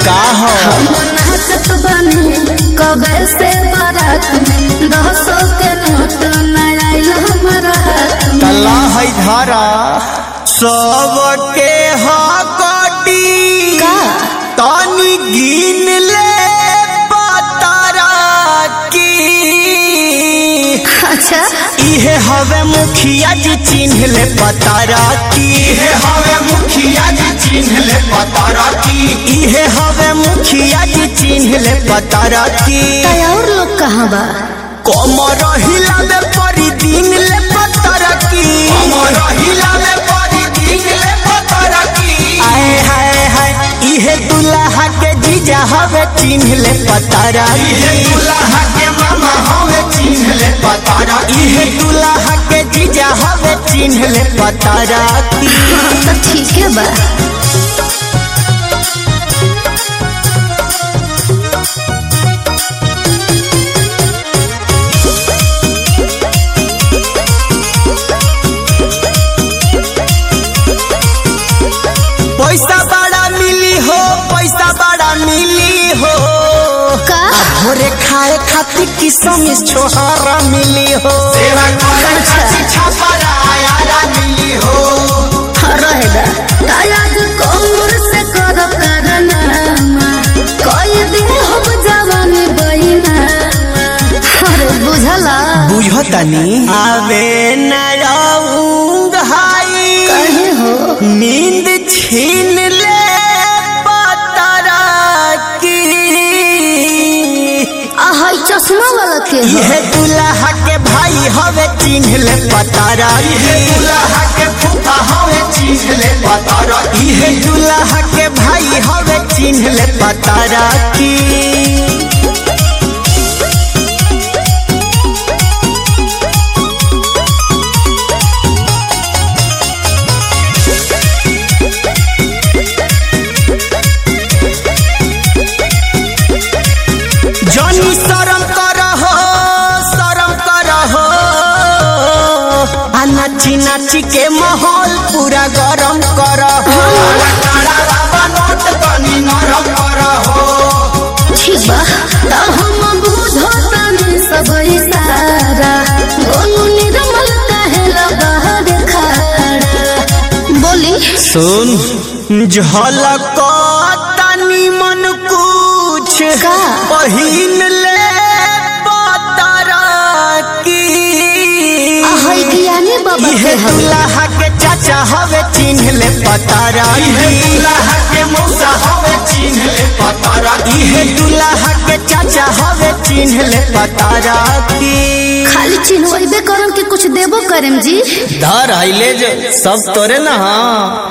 का हो नाचत बने कबे से बारात में दसो के नोट न आइल हमारा हाथ में तला है धारा सबके हकटी का? तनी गिन ले पतारा की अच्छा इहे हवे मुखिया जी चिन्ह ले पतारा की इहे हवे मुखिया जी चिन्ह ले पतारा की इहे हवे मुखिया जी चिन्ह ले पतारा की कई और लोग कहाँ बा कमर हिला में परी दिन ले पतारा की कमर हिला में परी दिन ले पतारा की आए हाय हाय इहे दुल्हा के जीजा हवे चिन्ह ले पतारा इहे दुल्हा के मामा हवे चिन्ह ले पतारा इहे दुल्हा के जीजा हवे चिन्ह ले पतारा की तो ठीक है बा पैसा बड़ा मिली हो पैसा बड़ा मिली हो का भोरे खाए खातिर किसम छोहारा मिली हो सेवा करे खातिर छापारा आयारा मिली हो रहेगा तायाज कोमर से कर करना कोई दिन हम जवानी बहिना अरे बुझला बुझतनी आवे न राउंग हाई कहे हो नींद छीन ले पतरा की आहा ई चश्मा वाला के हो यह दुल्हा के भाई हवे चिन्ह ले पतारा यह दुल्हा के फूफा हवे चिन्ह ले पतारा यह दुल्हा के भाई हवे चिन्ह ले पतारा की जनी शरम करहो शरम करहो आ नाची नाची के माहौल पूरा गरम करहो नोट तनी नरम करहो ठीक बा तब हम बुझो तनी सब इशारा गोनू निर्मल कहे बाहर खड़ा बोली सुन झलक तनी मन कुछ का? पहिन ले पतरा की आहा ई ज्ञानी बाबा इहे के हवे दुल्हा के चाचा हवे चिन्ह ले पतारा इहे दुल्हा के मौसा हवे चिन्ह ले पतारा इहे दुल्हा के चाचा हवे चिन्ह ले पतारा की खाली चिन्हबे करम कि कुछ देबो करम जी धर आइले जो सब तोरे ना हाँ